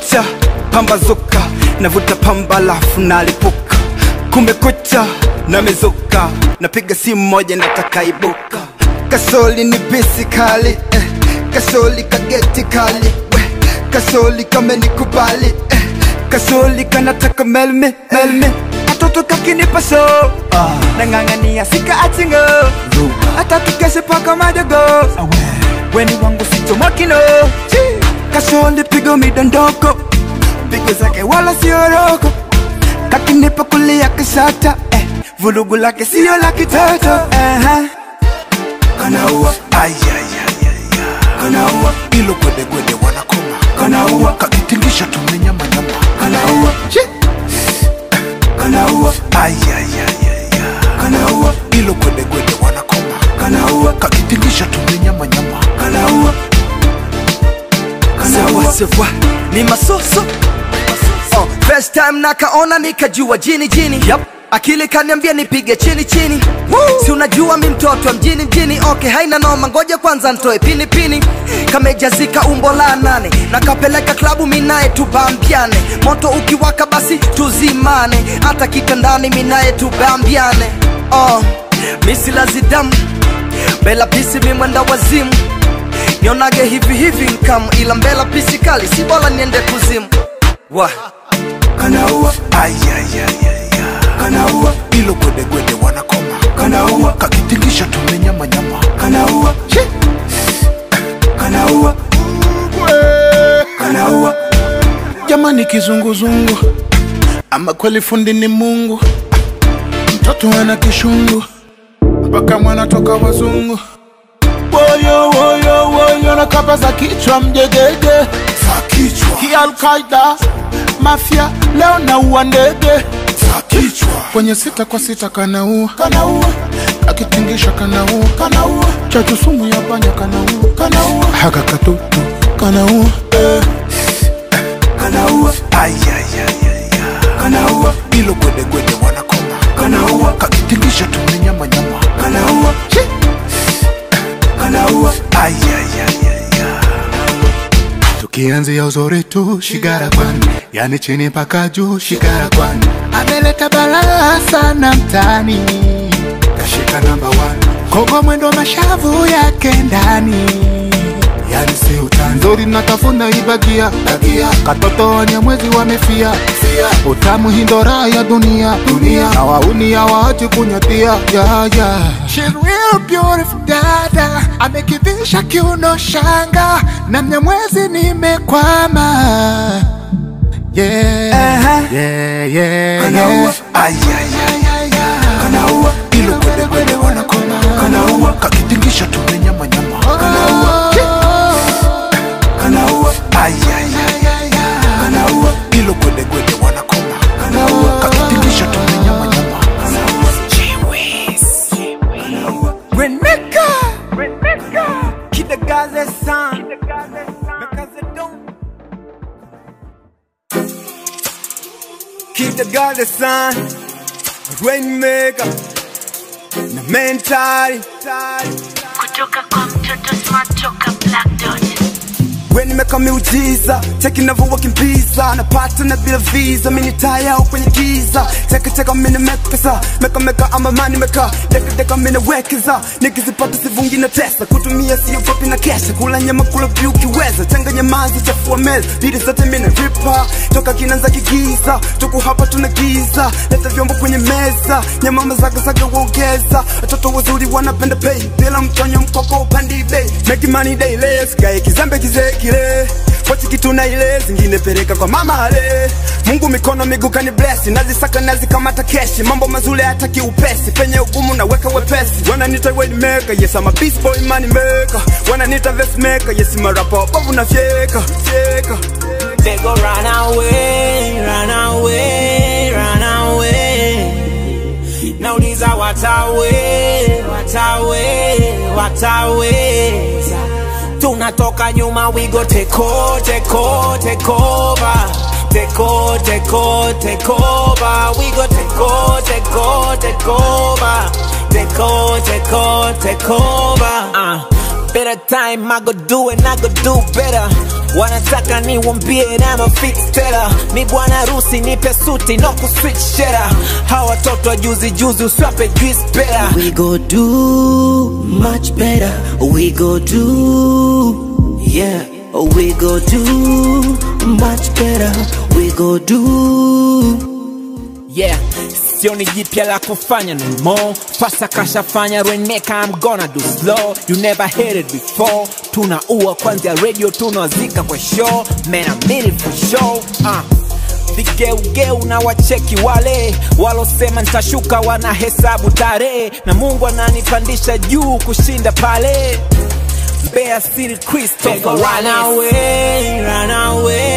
kumekucha pambazuka navuta pamba lafu nalipuka kumekucha namezuka napiga simu moja nataka ibuka kasoli ni bisi kali eh. kasoli kageti kali we. kasoli kamenikubali eh. kasoli kanataka melme melme atoto kakinipa so ah. nang'ang'ania sika achingo hata tukeshe paka madogo weni wangu sichomokino kasoli pigo midondoko pigo zake wala sioroko kakinipa kulia kisata eh. vulugu lake sio la kitoto uh-huh. kanaua kanaua ilo gwedegwede wanakoma kanaua kakitingisha tumenyamanyama kanaua kanaua kanaua ilo gwedegwede wanakoma kanaua kakitingisha tumenyamanyama kanaua sawa sawa ni masoso oh, first time nakaona nikajua jini jini yep. akili kaniambia nipige chini chini Woo! si unajua mi mtoto wa mjini mjini okay haina noma ngoja kwanza ntoe pini pini kamejazika umbo la nane nakapeleka klabu minaye tubambiane moto ukiwaka basi tuzimane hata kitandani minaye tubambiane oh, misilazidamu bela pisi mimwenda wazimu nionage hivi hivi nkam ila mbela pisi kali si bora niende kuzimu wa kanaua kanaua ilo gwedegwede wanakoma kanaua kakitingisha tumenyamanyama kanaua kanaua kanaua jamani kizunguzungu ama kweli fundi ni mungu mtoto ana kishungu mpaka mwana toka wazungu woyo woyo woyo na kapa za kichwa mjegege za kichwa hii alkaida mafia leo naua ndege za kichwa kwenye sita kwa sita kanaua kanaua akitingisha kanaua kanaua chachu sumu ya panya kanaua kanaua haka katutu kanaua eh. kanaua kanaua ilo gwedegwede wanakoma kanaua kakitingisha tumenyamanyama kanaua kanaua tukianzia uzuri tu shigara kwani yani chini mpaka juu shigara kwani ameleta balaa sana mtani kashika namba one kogo mwendo mashavu yake ndani yani si utani nzuri natafuna ibagia bagia katoto wenye mwezi wamefia fia utamu hindora ya dunia dunia na wauni hawaachi kunyatia ya ya She's real beautiful dada amekivisha kiuno shanga na mnyamwezi nimekwama yeah, yeah, yeah, Kanaua. yeah. kanaua ilo gwedegwede wanakoma kanaua kakitingisha tumenyamanyama kanaua kanaua kanaua ilo gwedegwede wanakoma kanaua kakitingisha tumenyamanyama Reneka Kidagaze san Mekaze don Kidagaze san Rainmaker Na mentali kutoka kwa mtoto smart toka black dot we nimeka miujiza cheki navyowakimbiza napata na bila visa mini taya au kwenye giza chekecheka mini mekesa mekameka ama mani meka dekadeka mini wekeza nikizipata sivungi na tesa kutumia siogopi na kesha kula nyama kula vyu ukiweza changanya mazi chafua meza bidi zote mini ripa toka kinanza kigiza tuku hapa tuna giza leta vyombo kwenye meza nyama mazagazaga uongeza watoto wazuri wanapenda pay bila mtonyo mkoko upandi bei make money daily sikae kizembe kizee kile pochi kitu na ile zingine peleka kwa mama ale mungu mikono miguu kani bless nazisaka nazikamata keshi mambo mazuri hataki upesi penye ugumu naweka wepesi wananita way maker yes I'm a beast boy money maker wananita vest maker yes I'm a rapper bovu na fyeka fyeka They go run away, run away, run away. Nauliza watawe, watawe, watawe. Tunatoka nyuma, we go take over, take over, take over. Take over, take over, take over. We go take over, take over, take over. Take over, take over, take over. Uh, better time, I go do it, I go do better. wanataka niwambie na mafixtela mi bwana harusi nipe suti no kuswitch shera hawa watoto wa juzi juzi uswape juice pera We go do much better. We go do, yeah. We go do much better. We go do. yeah sioni jipya la kufanya no more fasa kashafanya reneka I'm gonna do slow you never heard it before tunaua kwanzia radio tunawazika kwa show man I mean it for show uh. vigeugeu na wacheki wale walosema nitashuka wanahesabu tarehe na mungu ananipandisha juu kushinda pale Mbeya City Christopher run away, run away